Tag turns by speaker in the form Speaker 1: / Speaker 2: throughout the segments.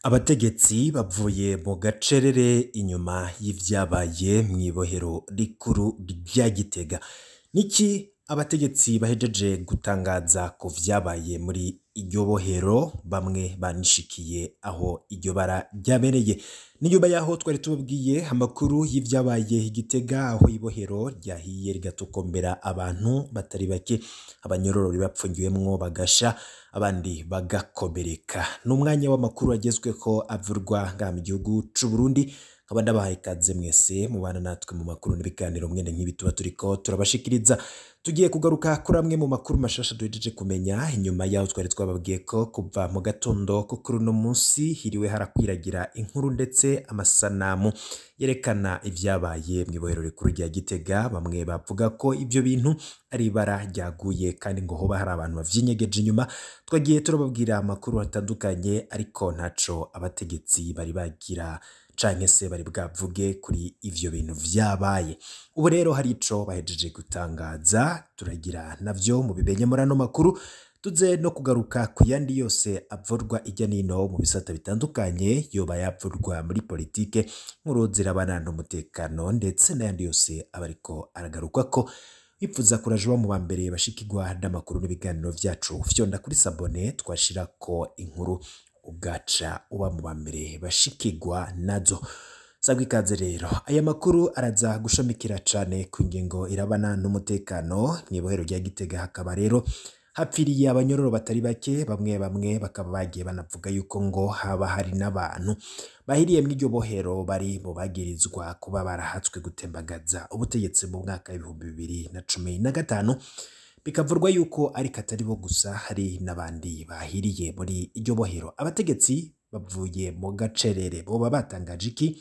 Speaker 1: Abategetsi bavuye mu gacerere inyuma y'ivyabaye mw'ibohero rikuru rya Gitega. Niki abategetsi bahejeje gutangaza ku vyabaye muri iryo bohero, bamwe banishikiye aho iryo bara ryabereye. N'inyuma yaho twari tubabwiye amakuru y'ivyabaye i Gitega, aho ibohero ryahiye rigatokombera abantu batari bake, abanyororo bapfungiwemwo bagasha, abandi bagakomereka. N'umwanya w'amakuru agezweko avurwa ngaha mu gihugu c'Uburundi, nkaba ndabahaye ikaze mwese mubana natwe mu makuru n'ibiganiro mwene nk'ibi tuba turiko turabashikiriza. Tugiye kugaruka kuri amwe mu makuru mashasha duhejeje kumenya, inyuma yaho twari twababwiye ko kuva mu gatondo ko kuri uno musi hiriwe harakwiragira inkuru ndetse amasanamu yerekana ivyabaye mw'ibohero rikuru rya Gitega, bamwe bavuga ko ivyo bintu ari ibara ryaguye kandi ngo hoba hari abantu bavyinyegeje inyuma, twagiye turababwira amakuru atandukanye ariko ntaco abategetsi bari bagira canke se bari bwavuge kuri ivyo bintu vyabaye. Ubu rero hari ico bahejeje gutangaza, turagira navyo mubimenye muri ano makuru, tuze no kugaruka ku yandi yose avurwa irya nino mu bisata bitandukanye, yoba yavurwa muri politike, inkuru zirabana n'umutekano ndetse n'ayandi yose aba ariko aragarukwako. Bipfuza kuraja uba mu ba mbere bashikirwa n'amakuru n'ibiganiro vyacu, fyonda kuri sabone twashirako inkuru ugaca uba mu ba mbere bashikirwa nazo. Sabwa ikaze rero, aya makuru araza gushamikira cane ku ngingo irabana n'umutekano mw'ibohero rya Gitega, hakaba rero hapfiriye abanyororo batari bake, bamwe bamwe bakaba bagiye banavuga yuko ngo haba hari n'abantu bahiriye mw'iryo bohero bari mu bagirizwa kuba barahatswe gutembagaza ubutegetsi mu mwaka w'ibihumbi bibiri na cumi na gatanu, bikavurwa yuko ariko atari bo gusa hari n'abandi bahiriye muri iryo bohero. Abategetsi bavuye mu gacerere boba batangaje iki?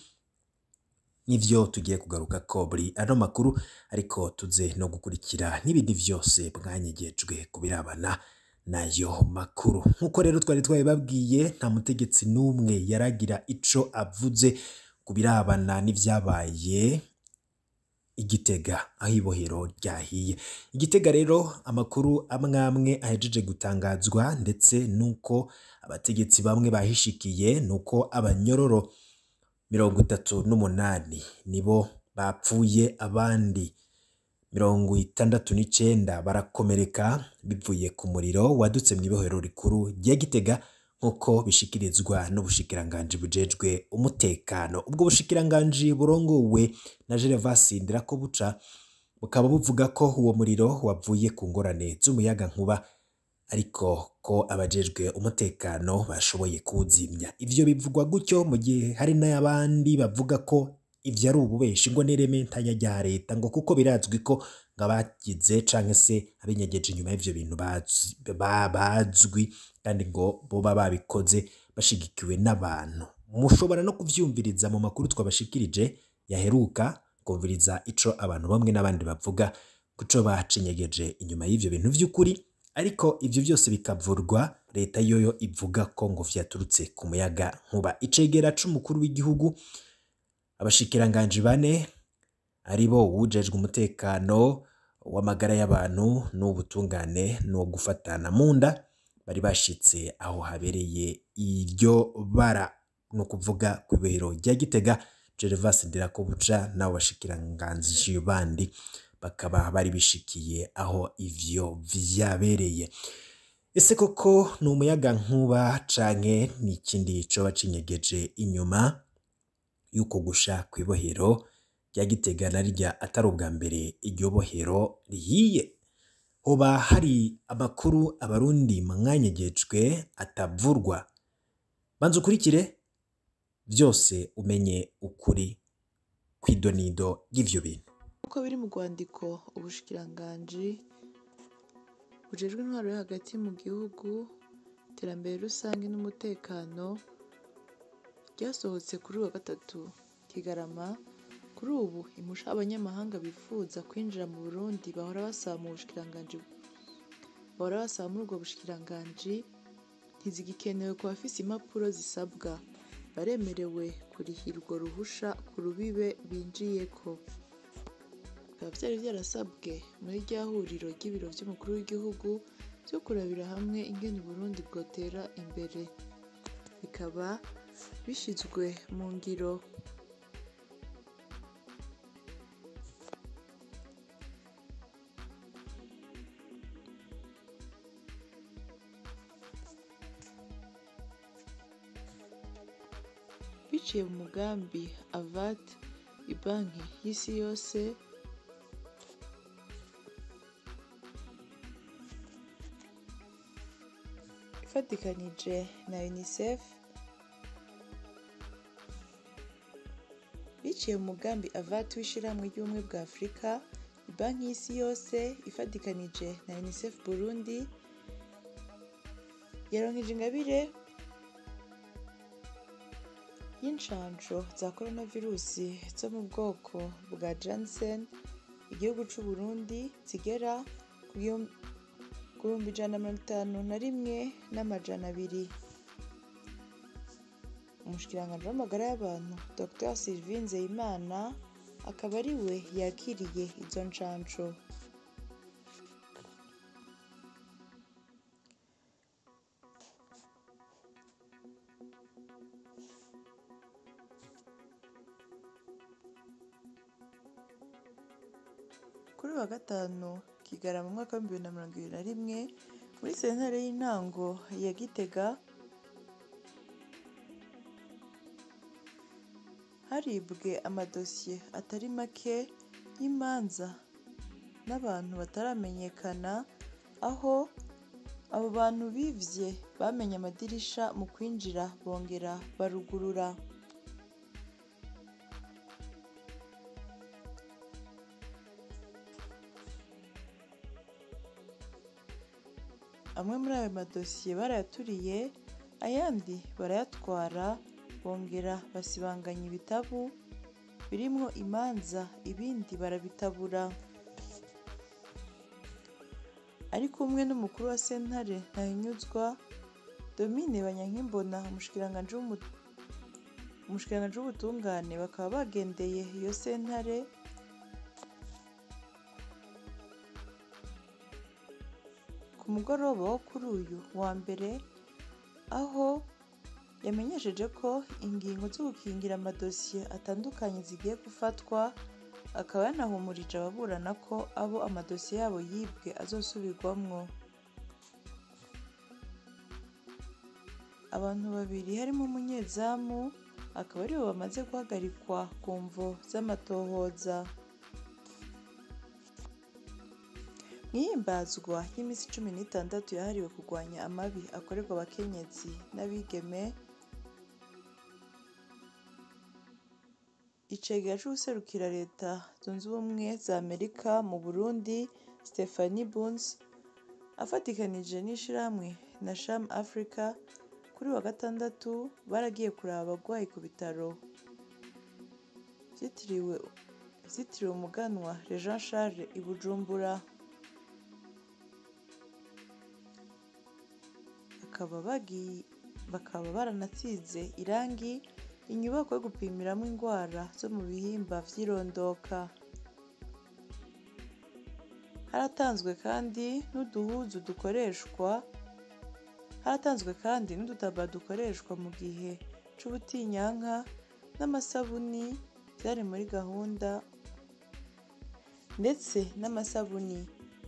Speaker 1: Nivyo tugiye kugarukako muri ano makuru, ariko tuze no gukurikira n'ibindi vyose mwanyegejwe ku birabana n'ayo makuru. Nk'uko rero twari twabibabwiye, nta mutegetsi n'umwe yaragira ico avuze ku birabana n'ivyabaye i Gitega, aho ibohero ryahiye. I Gitega rero amakuru amwe amwe ahejeje gutangazwa ndetse n'uko abategetsi bamwe bahishikiye, n'uko abanyororo mirongo itatu n'umunani nibo bapfuye, abandi mirongo itandatu n'icenda barakomereka bivuye ku muriro wadutse mw'ibohero rikuru rya Gitega, nk'uko bishikirizwa n'ubushikiranganji bujejwe umutekano. Ubwo bushikiranganji burongowe na Gervasi Ndirakobuca, bukaba buvuga ko uwo muriro wavuye ku ngorane z'umuyagankuba, ariko ko abajejwe umutekano bashoboye kuwuzimya. Ivyo bivugwa gutyo mu gihe hari n'abandi bavuga ko ivyo ari ububeshi ngo n'ireme rya leta, ngo kuko birazwi ko ngo abagize canke se abinyegeje inyuma y'ivyo bintu bazwi kandi ngo boba babikoze bashigikiwe n'abantu. Mushobora no kuvyumviriza mu makuru twabashikirije yaheruka, kumviriza ico abantu bamwe n'abandi bavuga kuco bacinyegeje inyuma y'ivyo bintu vy'ukuri, ariko ivyo vyose bikavurwa leta yoyo ivuga ko ngo vyaturutse ku muyagankuba. Icegera c'umukuru w'igihugu, abashikiranganji bane aribo uwujejwe umutekano w'amagara y'abantu n'uw'ubutungane n'uwo gufatana mu nda, bari bashitse aho habereye iryo bara, ni ukuvuga kw'ibohero rya Gitega. Gervasi Ndirakobuca n'abo bashikiranganji bandi bakaba bari bishikiye aho ivyo vyabereye. Ese koko ni umuyagankuba canke ni ikindi coba cinyegeje inyuma y'uko gusha kw'ibohero rya Gitega na rirya atari ubwa mbere iryo bohero rihiye? Hoba hari amakuru abarundi mwanyegejwe atavurwa? Banza ukurikire vyose umenye ukuri kw'idonido ry'ivyo bintu.
Speaker 2: Uko biri mu rwandiko ubushikiranganji bujejwe intwaro yo hagati mu gihugu, iterambere rusange n'umutekano ryasohotse kuri uyu wa gatatu Kigarama, kuri ubu impusha abanyamahanga bifuza kwinjira mu Burundi bahora basaba mu bushikiranganji bahora basaba muri ubwo bushikiranganji ntizigikenewe ku bafise impapuro zisabwa, baremerewe kurihira urwo ruhusha ku rubibe binjiyeko. Bikaba vyari vyarasabwe muri rya huriro ry'ibiro vy'umukuru w'igihugu vyo kurabira hamwe ingene Uburundi bwotera imbere. Bikaba bishyizwe mu ngiro biciye mu mugambi avat ibanki y'isi yose ifatikanije na unicef biciye mu mugambi avat w'ishyirahamwe ry'ubumwe bwa afurika banki y'isi yose ifatikanije na unicef burundi yaronkeje ingabire y'inshanjo za coronavirusi zo mu bwoko bwa jansen igihugu c'u Burundi zigera ku gihumbi ku bihumbi ijana na mirongo itanu na rimwe n'amajana abiri umushikiranganji w'amagara y'abantu dr sylvie nzeyimana akaba ari we yakiriye izo nshansho kuri uyu wa gatanu kigarama mu mwaka w'ibihumbi bibiri na mirongo ibiri na rimwe muri sentare y'intango ya gitega haribwe amadosiye atari make y'imanza n'abantu bataramenyekana aho abo bantu bivye bamenye amadirisha mu kwinjira bongera barugurura amwe muri ayo madosiye barayaturiye ayandi barayatwara bongera basibanganya ibitabu birimwo imanza ibindi barabitabura ariko umwe n'umukuru wa sentare ntahinyuzwa domine banyankimbona umushikiranganji w'umu- umushikiranganji w'ubutungane bakaba bagendeye iyo sentare ku mugoroba wo kuri uyu wa mbere aho yamenyesheje ko ingingo zo gukingira amadosiye atandukanye zigiye gufatwa akaba yanahumurije ababurana ko abo amadosiye yabo yibwe azosubirwamwo abantu babiri harimo umunyezamu akaba aribo bamaze guhagarikwa ku mvo z'amatohoza mwihimbazwa y'iminsi cumi n'itandatu yahariwe kurwanya amabi akorerwa abakenyezi n'abigeme icegera c'uwuserukira leta zunze ubumwe za amerika mu burundi stephanie buns afatikanije n'ishirahamwe na sham africa kuri wa gatandatu baragiye kuraba abagwayi ku bitaro vyitiriwe vyitiriwe umuganwa Jean Charles i Bujumbura bakaba bagiye bakaba baranasize irangi inyubako yo gupimiramo indwara zo mu bihimba vy'irondoka haratanzwe kandi n'uduhuzu dukoreshwa haratanzwe kandi n'udutaba dukoreshwa mu gihe c'ubutinyanka n'amasabuni byari muri gahunda ndetse n'amasabuni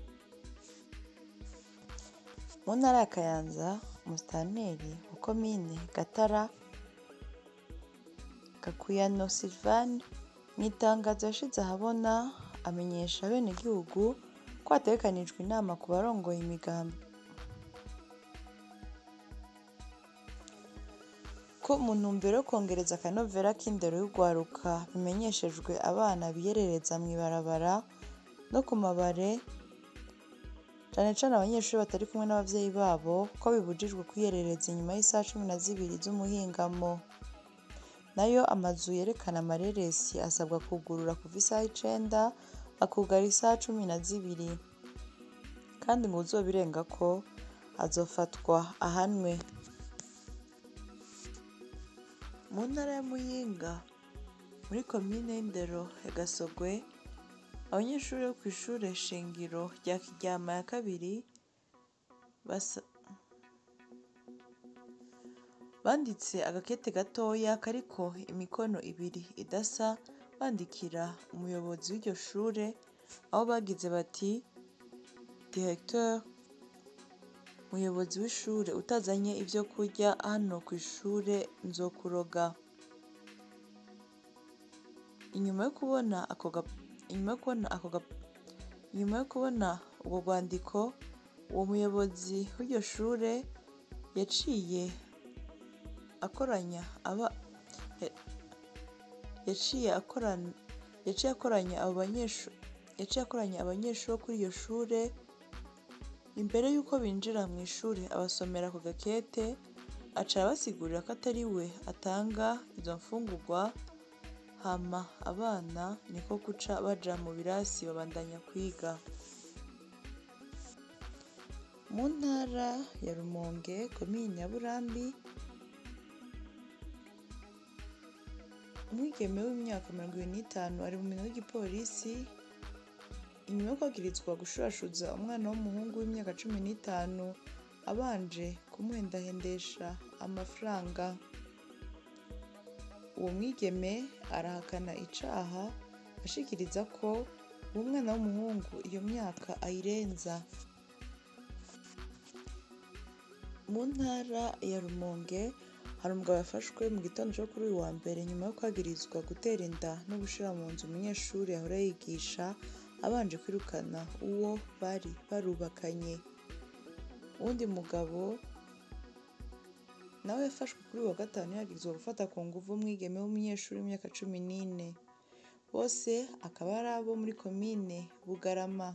Speaker 2: mu ntara ya kayanza umusitanteri wa komine gatara gakuyano silvane mu itangazo yashize ahabona amenyesha abenegihugu ko hategekanijwe inama ku barongoye imigambi ko mu ntumbero yo kongereza akanovera k'indero y'urwaruka bimenyeshejwe abana biyerereza mu ibarabara no ku mabare cane cane abanyeshuri batari kumwe n'abavyeyi babo ko bibujijwe kwiyerereza inyuma y'isaha cumi na zibiri z'umuhingamo nayo amazu yerekana amareresi asabwa kugurura kuva isaha icenda akugara isaha cumi na zibiri kandi mu uzobirengako azofatwa ahanwe mu ntara ya muyinga muri komine y'indero ya gasogwe abanyeshuri bo kw'ishure shingiro rya kiryama ya kabiri basa banditse agakete gatoya kariko imikono ibiri idasa bandikira umuyobozi w'iryo shure aho bagize bati directeur muyobozi w'ishure utazanye ivyo kurya hano ku ishure nzokuroga inyuma yo kubona ako ga- inyuma yo kubona ako ga- inyuma yo kubona ubwo rwandiko uwo muyobozi w'iryo shure yaciye akoranya aba ya- yaciye akorana yaciye akoranya abo banyeshure yaciye akoranya abanyeshuri bo kuri iryo shure imbere y'uko binjira mu ishuri abasomera ku gakete aca abasigurira ko atari we atanga izo mfungurwa hama abana niko guca baja mu birasi babandanya kwiga mu ntara ya rumonge komini ya burambi umwigeme w'imyaka mirongo ibiri n'itanu ari mu minwe y'igipolisi inyuma yo kwagirizwa gushurashuza umwana w'umuhungu w'imyaka cumi n'itanu abanje kumuhendahendesha amafaranga uwo mwigeme arahakana icaha ashikiriza ko uwo mwana w'umuhungu iyo myaka ayirenza mu ntara ya rumonge hari umugabo yafashwe mu gitondo cyo kuri uyu wa mbere nyuma yo kwagirizwa gutera inda no gushira mu nzu umunyeshuri yahora yigisha abanje kwirukana uwo bari barubakanye uwundi mugabo nawe yafashwe kuri uyu wa gatanu yagirizwa gufata ku nguvu umwigeme w'umunyeshuri w'imyaka cumi n'ine bose akaba ari abo muri komine bugarama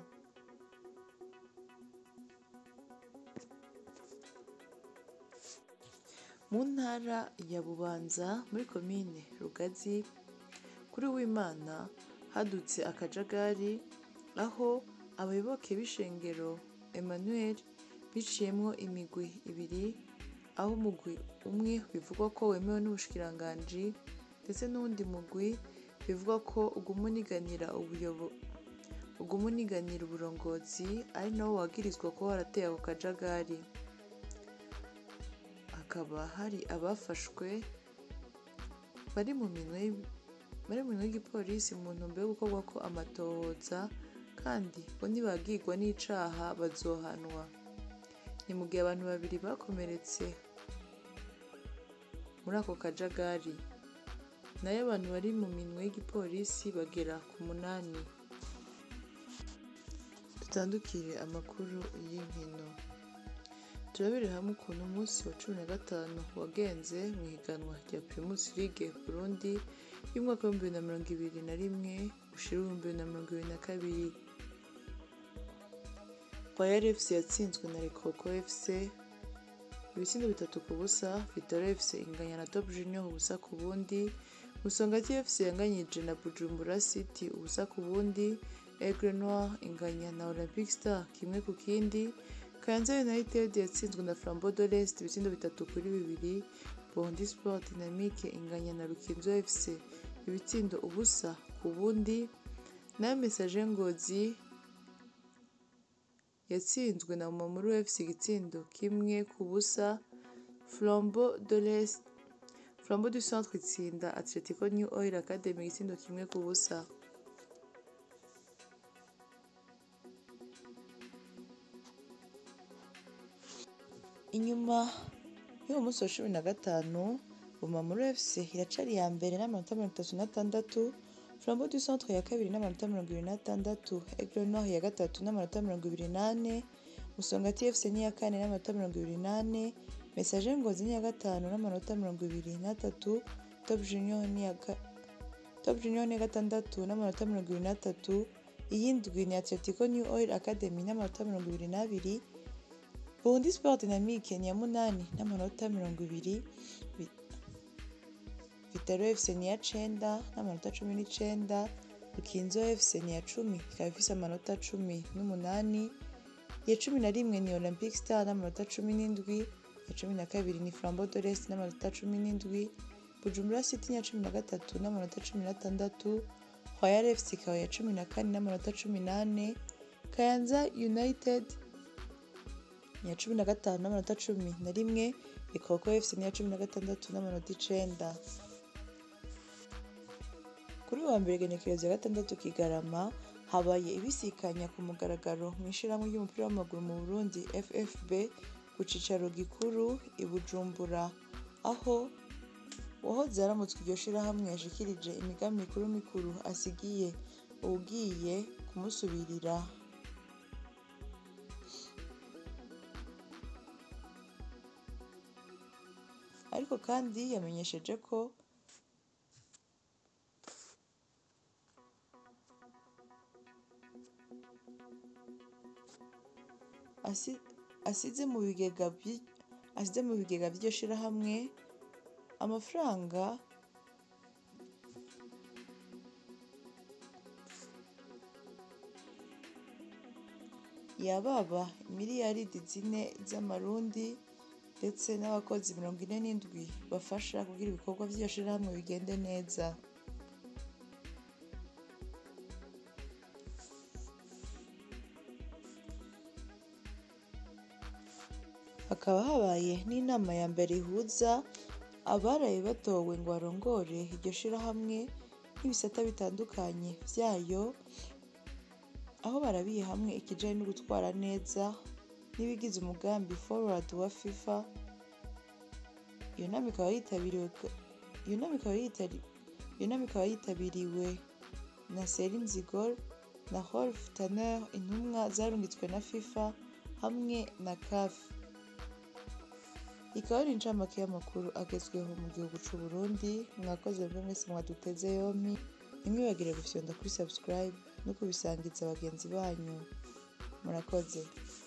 Speaker 2: mu ntara ya bubanza muri komine rugazi kuri w'imana hadutse akajagari aho abayoboke b'ishengero emmanuel biciyemwo imigwi ibiri aho umugwi umwe bivugwa ko wemewe n'ubushikiranganji ndetse n'uwundi mugwi bivugwa ko uguma uniganira ubuyobo uguma uniganira uburongozi ari nawo wagirizwa kuba warateye ako kajagari hakaba hari abafashwe bari mu minwe y- bari mu minwe y'igipolisi mu ntumbero yo gukorwa ko amatohoza kandi ngo nibagirwa n'icaha bazohanwa ni mu gihe abantu babiri bakomeretse muri ako kajagari nayo abantu bari mu minwe y'igipolisi bagera ku munani dutandukire amakuru y'inkino turabire hamwe ukuntu umunsi wa cumi na gatanu wagenze mu ihiganwa rya primus league burundi y'umwaka w'ibihumbi bibiri na mirongo ibiri na rimwe ushira ibihumbi bibiri na mirongo ibiri na kabiri Royal FC yatsinzwe na Lekoko FC ibitsindo bitatu ku busa Vitaro FC inganya na Top Junior ubusa ku bundi Musongati FC yanganyije na Bujumbura City ubusa ku bundi Aigle Noir inganya na Olympic Star kimwe ku kindi Kayanza United yatsinzwe na Flambeau de l'Est ibitsindo bitatu kuri bibiri Bondi Sport Dynamique inganya na Rukinzo FC ibitsindo ubusa ku bundi nayo Messager Ngozi yatsinzwe na Mumamuru FC igitsindo kimwe ku busa Flambeau de l'Est Flambeau du Centre itsinda Atletico New Oil Academy igitsindo kimwe ku busa inyuma y'uwo munsi wa cumi na gatanu Bumamuru FC iracari iya mbere n'amanota mirongo itatu n'atandatu Flambeau du Centre ya kabiri n'amanota mirongo ibiri n'atandatu Aigle Noir ya gatatu n'amanota mirongo ibiri n'ane Musongati FC ni iya kane n'amanota mirongo ibiri n'ane Messager Ngozi ni iya gatanu n'amanota mirongo ibiri n'atatu Top Junior ni iya ga- Top Junior ni iya gatandatu n'amanota mirongo ibiri n'atatu iyindwi ni Atletico New Oil Academy n'amanota mirongo ibiri n'abiri Burundi Sport Dynamique ni iya munani n'amanota mirongo ibiri Vi- Vitaro FC ni iya cenda n'amanota cumi n'icenda Rukinzo FC ni iya cumi ikaba ifise amanota cumi n'umunani iya cumi na rimwe ni Olympic Star n'amanota cumi n'indwi iya cumi na kabiri ni Flambeau de l'Est n'amanota cumi n'indwi Bujumbura City ni iya cumi na gatatu n'amanota cumi n'atandatu Royal FC ikaba iya cumi na kane n'amanota cumi n'ane Kayanza United iya cumi na gatanu n'amanota cumi na rimwe ikoko fc niya cumi na gatandatu n'amanota icenda kuri uyu wa mbere genekerezo ya gatandatu kigarama habaye ibisikanya ku mugaragaro mu ishyirahamwe ry'umupira w'amaguru mu burundi ffb ku cicaro gikuru i bujumbura aho uwahoze aramutswe iryo shirahamwe yashikirije imigambi mikuru mikuru asigiye uwugiye kumusubirira ariko kandi yamenyesheje ko asi- asize mu bigega by- asize mu bigega by'iryo shirahamwe amafaranga yababa miliyaridi zine z'amarundi ndetse n'abakozi mirongo ine n'indwi bafasha kugira ibikorwa by'iryo shirahamwe bigende neza hakaba habaye n'inama ya mbere ihuza abaraye batowe ngo barongore iryo shirahamwe n'ibisata bitandukanye byayo aho barabiye hamwe ikijanye no gutwara neza n'ibigize umugambi forward wa fifa iyo nama ikaba yitabiriwe iyo nama ikaba yitari- iyo nama ikaba yitabiriwe na Celine Zigol na Rolf Tanner intumwa zarungitswe na FIFA hamwe na CAF ikaba ari incamake y'amakuru agezweho mu gihugu c'u Burundi mwakoze mwe mwese mwaduteze yompi ntimwibagire gufyonda kuri subscribe no kubisangiza bagenzi banyu murakoze